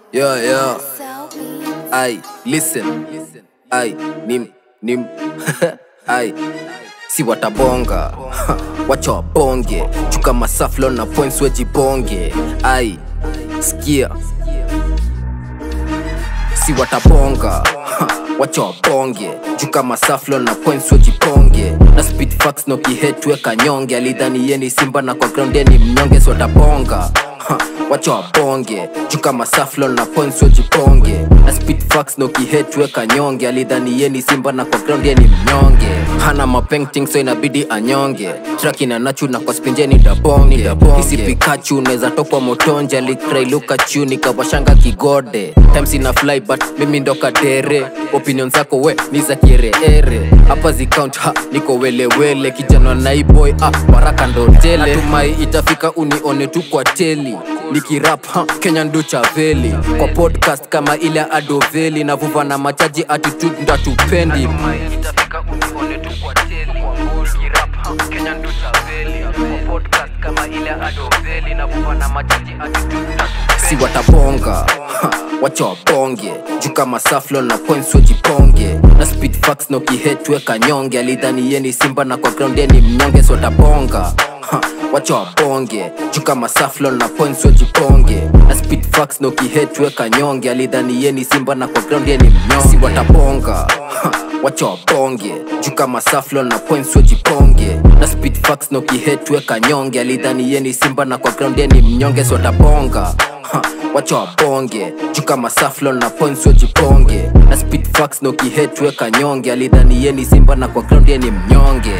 Yeah, yeah. Ay, listen. Ay, nim, nim. Ay, si watabonga. Wacha wabonge. Chuka masaflo na points wejibonge. Ay, sikia. Si watabonga. Wacha wabonge. Chuka masaflo na points wejiponge. Na speed facts no kihetwe kanyonge. Alidhani yeni simba na kwa ground yeni mnyonge si watabonga. Ha, wacha wabonge chuka masaflo na points wejiponge na speed facts no kihetwe kanyonge alidhani yeni simba na kwa ground yeni mnyonge hana mapainting so inabidi anyonge track ina nachu na kwa spinjeni dabonge hisi pikachu unaweza tokwa motonje alikrailuka chu nikawashanga kigode times ina fly but mimi ndo kadere opinion zako we ni za kiereere hapa zicount ha niko welewele kijana naiboy ah baraka ndo tele natumai itafika unione tu kwa teli nikirap ha kenya ndo chaveli kwa podcast kama ile ya adoveli navuva na machaji attitude ndatupendi itafika unione tu kwa teli nikirap ha kenya ndo chaveli kwa podcast kama ile ya adoveli navuva na machaji attitude ndatupendi si watabonga ha, wacha wabonge juu kama saflo na points wejiponge na speed facts no kihetwe kanyonge alidhani yeni simba na kwa ground yeni mnyonge si watabonga ha, wacha wabonge juu kama saflo na points wejiponge na speed facts no kihetwe kanyonge alidhani yeni simba na kwa ground yeni mnyonge si watabonga ha, wacha wabonge juu kama saflo na points wejiponge na speed facts no kihetwe kanyonge alidhani yeni simba na kwa ground yeni mnyonge si watabonga Ha, wacha wabonge juu kama saflo na points wejiponge na speed facts no kihetwe kanyonge alidhani yeni simba na kwa ground yeni mnyonge